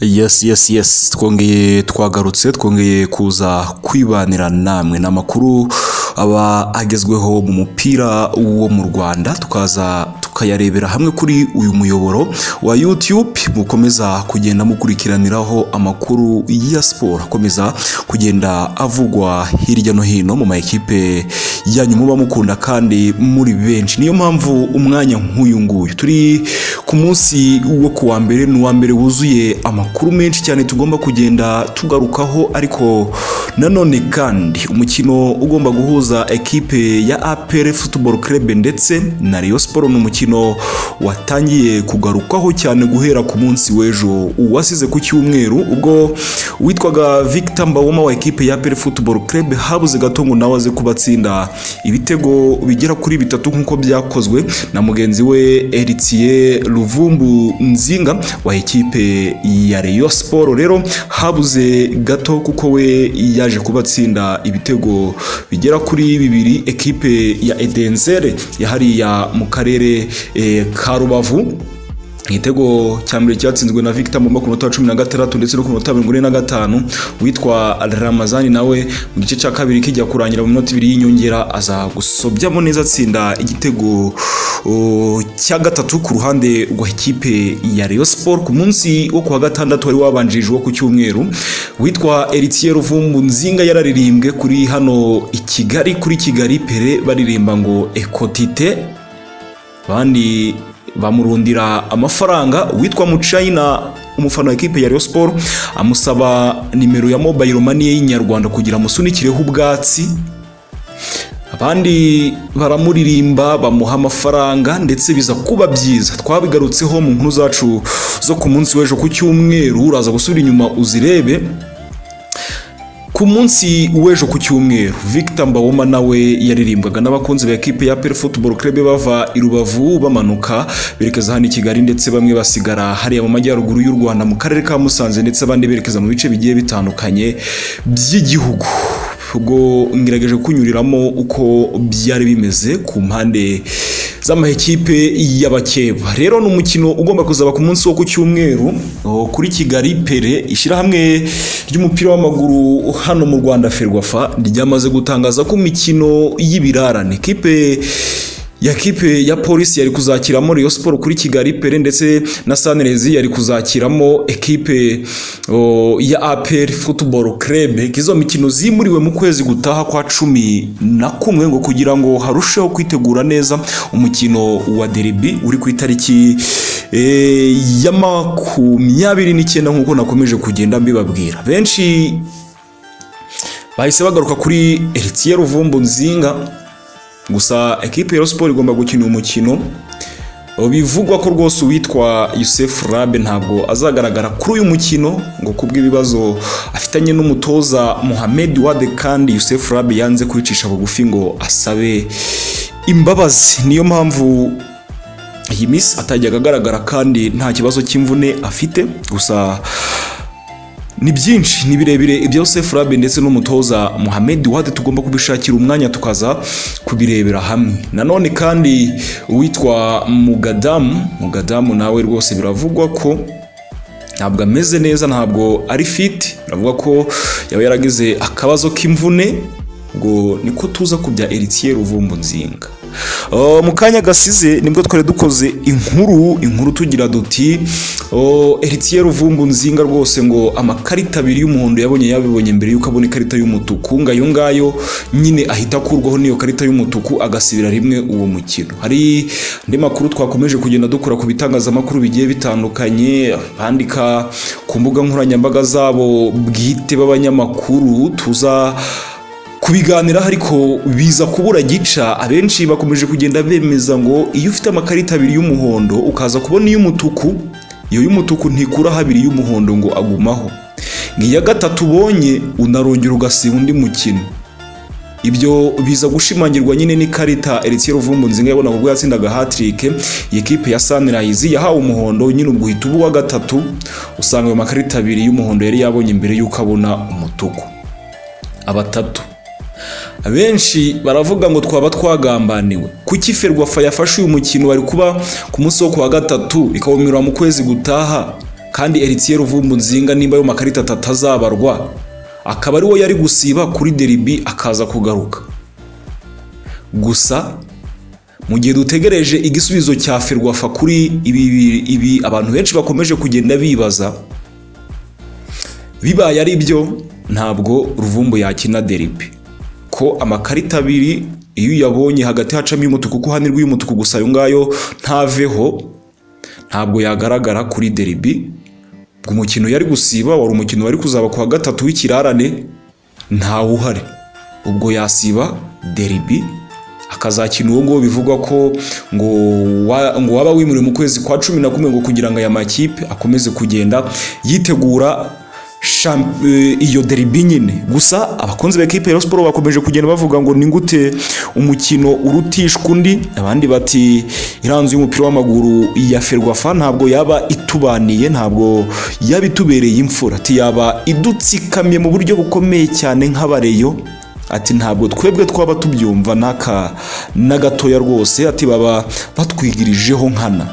yesi yesi yesi twongeye twagarutse twongeye kuza kwibanira namwe ni amakuru aba agezweho mu mupira wo mu rwanda tukaza tukayarebera hamwe kuri uyu muyoboro wa youtube mukomeza kugenda mukurikiraniraho amakuru ya siporo akomeza kugenda avugwa hirya no hino mu ma ekipe yanyu muba mukunda kandi muri benshi niyo mpamvu umwanya nk'uyu nguyu turi ku munsi wo ku wa mbere ni uwa mbere wuzuye amakuru menshi cyane tugomba kugenda tugarukaho ariko nanone kandi umukino ugomba guhuza ekipe ya apr football club ndetse na Rayon siporo ni umukino watangiye kugarukwaho cyane guhera ku munsi w'ejo uwasize ku cyumweru ubwo witwaga victor mbawoma wa ekipe ya apr football club habuze gato ngo nawe aze kubatsinda ibitego bigera kuri bitatu nk'uko byakozwe na mugenzi we eritiye ruvumbu nzinga wa ekipe ya Rayon siporo rero habuze gato kuko we yaje kubatsinda ibitego bigera kuri bibiri ekipe ya edenzere yahariya mu karere eh, ka rubavu igitego cya mbere cyatsinzwe na victor mu minota wa cumi na gatandatu ndetse no ku minota mirongo ine na gatanu witwa ramazani nawe mu gice cya kabiri kijya kurangira mu minota ibiri y'inyongera aza gusobyamo neza atsinda igitego uh, cya gatatu ku ruhande rwa ekipe ya Rayon Sport ku munsi wo ku wa gatandatu wari wabanjirije uwo ku cyumweru witwa Eritier Ruvumbu Nzinga yararirimbwe kuri hano i Kigali kuri Kigali Pere baririmba ngo Ekotite abandi bamurundira amafaranga witwa mucayina umufana wa ekipe ya Rayon Sport amusaba nimero ya mobile money y'inyarwanda kugira amusunikireho ubwatsi abandi baramuririmba bamuha amafaranga ndetse biza kuba byiza twabigarutseho mu nkuru zacu zo ku munsi w'ejo ku cyumweru uraza gusubira inyuma uzirebe ku munsi w'ejo ku cyumweru victor mbawoma nawe yaririmbwaga n'abakunzi ba ekipe ya peri football club bava i rubavu bamanuka berekeza hano i kigali ndetse bamwe basigara hariya mu majyaruguru y'u rwanda mu karere ka musanze ndetse abandi berekeza mu bice bigiye bitandukanye by'igihugu ubwo ngerageje kunyuriramo uko byari bimeze ku mpande z'amahekipe y'abakeba rero ni umukino ugomba kuzaba ku munsi wo ku cyumweru kuri kigali pere ishyirahamwe ry'umupira w'amaguru hano mu rwanda ferwafa ryamaze gutangaza ko imikino y'ibirarane kipe ya kipe ya polisi yari kuzakiramo Rayon Sport kuri Kigali Pere ndetse na Sunrise yari kuzakiramo ekipe ya APR Football Club izo mikino zimuriwe mu kwezi gutaha kwa cumi na kumwe ngo kugira ngo harusheho kwitegura neza umukino wa derby uri ku itariki e, ya makumyabiri n'icyenda nk'uko nakomeje kugenda mbibabwira benshi bahise bagaruka kuri Eritier Ruvumbu Nzinga gusa ekipe ya siporo igomba gukina umukino bivugwa ko rwose uwitwa Yusef Rabe ntabwo azagaragara kuri uyu mukino ngo kubw'ibibazo afitanye n'umutoza Mohamed Wade kandi Yusef Rabe yanze kwicisha bugufi ngo asabe imbabazi niyo mpamvu iyi minsi atajyaga agaragara kandi nta kibazo cy'imvune afite gusa ni byinshi ni birebire ibya Yosef Rabe ndetse n'umutoza Mohamed Wade tugomba kubishakira umwanya tukaza kubirebera hamwe nanone kandi uwitwa Mugadamu Mugadamu nawe rwose biravugwa ko ntabwo ameze neza ntabwo ari fit biravuga ko yaba yaragize akabazo k'imvune ngo niko tuza ku bya Eritier Ruvumbu Nzinga mu kanya gasize nibwo twari dukoze inkuru inkuru tugira duti Eritier Ruvumbu Nzinga rwose ngo amakarita abiri y'umuhondo yabonye yabibonye mbere y'uko abona ikarita y'umutuku ngo ayo ngayo nyine ahita akurwaho n'iyo karita y'umutuku agasibira rimwe uwo mukino hari andi makuru twakomeje kugenda dukora ku bitangazamakuru bigiye bitandukanye bandika ku mbuga nkoranyambaga zabo bwite b'abanyamakuru tuza kubiganiraho ariko biza kubura gica abenshi bakomeje kugenda bemeza ngo iyo ufite amakarita abiri y'umuhondo ukaza kubona iy'umutuku iyo y'umutuku ntikuraho abiri y'umuhondo ngo agumaho nk'iya gatatu ubonye unarongera ugasiba undi mukino ibyo biza gushimangirwa nyine n'ikarita Eritier Ruvumbu Nzinga yabona ubwo yatsindaga hat-trick ekipe ya Sunrise yahawe umuhondo nyine ubwo uhita uba gatatu usanga ayo makarita abiri y'umuhondo yari yabonye mbere y'uko abona umutuku abatatu abenshi baravuga ngo twaba twagambaniwe kuki ferwafa yafashe uyu mukino bari kuba ku munsi wo ku wa gatatu ikawumirwa mu kwezi gutaha kandi Eritiye Ruvumbu Nzinga nimba ayo makarita atatu azabarwa akaba ari wo yari gusiba kuri Deribi akaza kugaruka gusa mu gihe dutegereje igisubizo cya ferwafa kuri ibi ibi abantu benshi bakomeje kugenda bibaza bibaye ari byo ntabwo ruvumbu yakina deribi ko amakarita abiri iyo uyabonye hagati hacamo iy'umutuku kuko hanirwa iy'umutuku gusa ayo ngayo ntaveho ntabwo yagaragara kuri deribi umukino yari gusiba wari umukino wari kuzaba ku wa gatatu w'ikirarane ntawe uhari ubwo yasiba deribi akazakina uwo nguwo bivugwa ko ngo wa- ngo waba wimuriwe mu kwezi kwa cumi na kumwe ngo kugira ngo aya makipe akomeze kugenda yitegura sham- eh, iyo deribi nyine gusa abakunzi ba ekipe ya siporo bakomeje kugenda bavuga ngo ni gute umukino urutishwa undi abandi bati iranzu y'umupira w'amaguru ya ferwafa ntabwo yaba itubaniye ntabwo yaba itubereye imfura ati yaba idutsikamiye mu buryo bukomeye cyane nk'abareyo ati ntabwo twebwe twaba tubyumva n'aka na gatoya rwose ati baba batwigirijeho nkana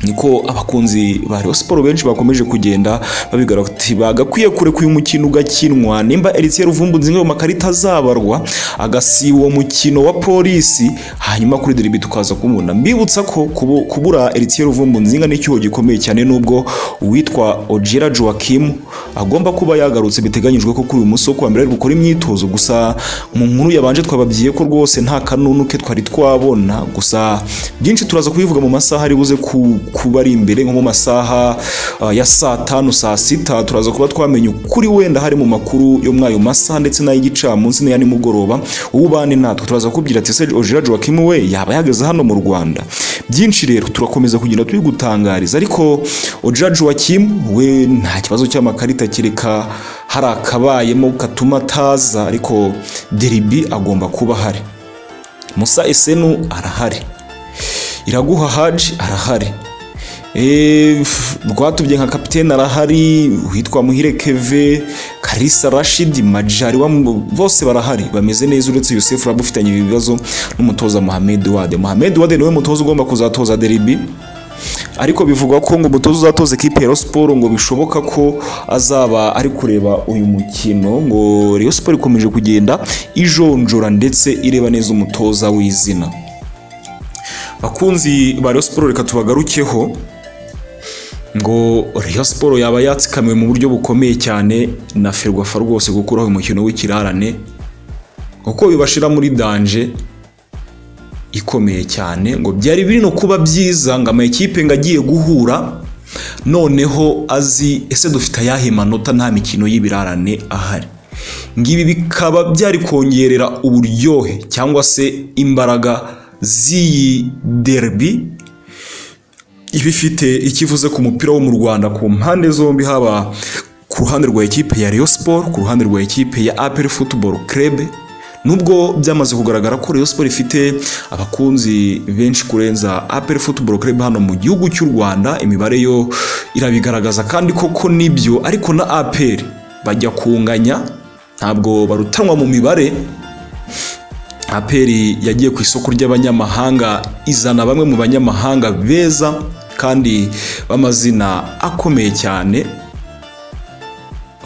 niko abakunzi ba Rayon Sport benshi bakomeje kugenda babigaragati bagakwiye kureka uyu mukino ugakinwa nimba Eritiye Ruvumbu nzinga mu makarita azabarwa agasiba uwo mukino wa polisi hanyuma kuri deribi tukaza kumubona mbibutsa ko kubu- kubura Eritiye Ruvumbu nzinga n'icyuho gikomeye cyane nubwo uwitwa Ojira Joachim agomba kuba yagarutse biteganyijwe ko kuri uyu munsi wo kuwa mbere ari gukora imyitozo gusa mu nkuru yabanje twababwiye ko rwose nta kanunu ke twari twabona gusa byinshi turaza kubivuga mu masaha ari buze ku- kuba ari imbere nko mu masaha ah, ya saa tanu saa sita turaza kuba twamenye ukuri wenda hari mu makuru yo muri ayo masaha ndetse n'ay'igicamunsi n'aya nimugoroba uwo ubane natwe turaza kubwira ati se Ojira Joachim we yaba yageze hano mu Rwanda byinshi rero turakomeza kugenda tubigutangariza ariko Ojira Joachim we nta kibazo cy'amakarita kereka hari akabayemo katuma ataza ariko Deribi agomba kuba ahari Musa Esenu arahari Iraguha Haji arahari Eh, f- rwatubye nka kapitene arahari witwa muhire keve karisa rashid majari wam- bose barahari bameze neza uretse yusefu raba ufitanye ibibazo n'umutoza mohamed wade mohamed wade niwe mutoza ugomba kuzatoza deribi ariko bivugwa ko ngo umutoza uzatoza ekipe ya Rayon Sport ngo bishoboka ko azaba ari kureba uyu mukino ngo Rayon Sport ikomeje kugenda ijonjora ndetse ireba neza umutoza w'izina bakunzi ba Rayon Sport reka tubagarukeho ngo Rayon Sport yaba yatsikamiwe mu buryo bukomeye cyane na Ferwafa rwose gukuraho uyu mukino w'ikirarane kuko bibashira muri danje ikomeye cyane ngo byari biri no kuba byiza ngo amakipe ngo agiye guhura noneho azi ese dufite ayahe manota nta mikino y'ibirarane ahari ngibi bikaba byari kongerera uburyohe cyangwa se imbaraga z'iyi derby iba ifite icyo ivuze ku mupira wo mu Rwanda ku mpande zombi haba ku ruhande rwa ekipe ya Rayon Sport ku ruhande rwa ekipe ya APR Football Club nubwo byamaze kugaragara ko Rayon Sport ifite abakunzi benshi kurenza APR Football Club hano mu gihugu cy'u Rwanda imibare yo irabigaragaza kandi koko nibyo ariko na APR bajya kunganya ntabwo barutanwa mu mibare aperi yagiye ku isoko ry'abanyamahanga izana bamwe mu banyamahanga beza kandi b'amazina akomeye cyane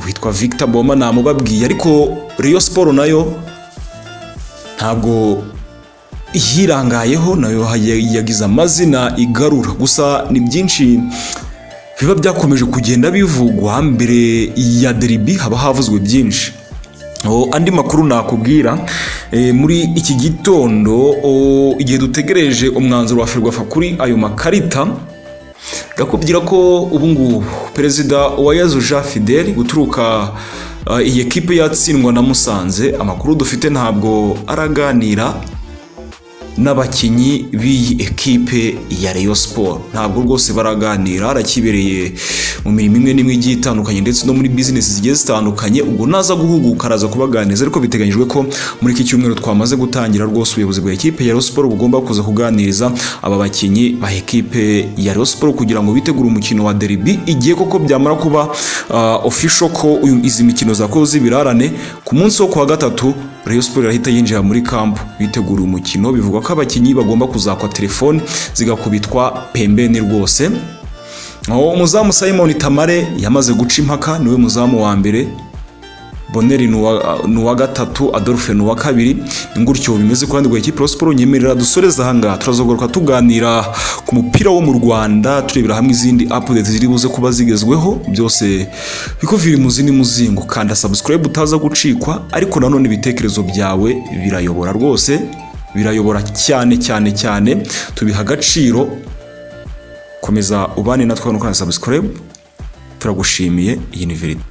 witwa victor boma namubabwiye ariko Rayon Sport nayo ntabwo yirangayeho nayo yagize amazina igarura gusa ni byinshi biba byakomeje kugenda bivugwa mbere ya deribi haba havuzwe byinshi O, andi makuru nakubwira e, muri iki gitondo o, igihe dutegereje umwanzuro wa ferwafa kuri ayo makarita ndakubwira ko ubu ngubu perezida wa yezu jean fidel guturuka uh, iyi ekipe yatsindwa na musanze amakuru dufite ntabwo araganira n'abakinnyi b'iyi ekipe ya Rayon Sport ntabwo rwose baraganira arakibereye mu mirimo imwe n'imwe igiye itandukanye ndetse no muri bizinesi zigiye zitandukanye ubwo naza guhuguka araza kubaganiriza ariko biteganyijwe ko muri iki cyumweru twamaze gutangira rwose ubuyobozi bwa ekipe ya Rayon Sport bugomba kuza kuganiriza aba bakinnyi ba ekipe ya Rayon Sport kugira ngo bitegure umukino wa derby igihe koko byamara kuba uh, official ko uyu- izi mikino zakoze z'ibirarane ku munsi wo kuwa gatatu Rayon Sport irahita yinjira muri kampu bitegura umukino bivugwa ko abakinnyi bagomba kuzakwa telefone zigakubitwa pembeni rwose aho umuzamu simon tamare yamaze guca impaka niwe muzamu wa mbere boneri ni uwa gatatu adolphe ni uwa kabiri ni gutyo bimeze ku ruhande rwa ekipi siporo nyemerera dusoreze ahangaha turazagaruka tuganira ku mupira wo mu rwanda turebera hamwe izindi apudeti ziri buze kuba zigezweho byose bikuvira imuzi n'umuzingo kanda sabusikarayibu utaza gucikwa ariko nanone ibitekerezo byawe birayobora rwose birayobora cyane cyane cyane tubiha agaciro komeza ubane natwe hano kanda sabusikarayibu turagushimiye iyi ni verite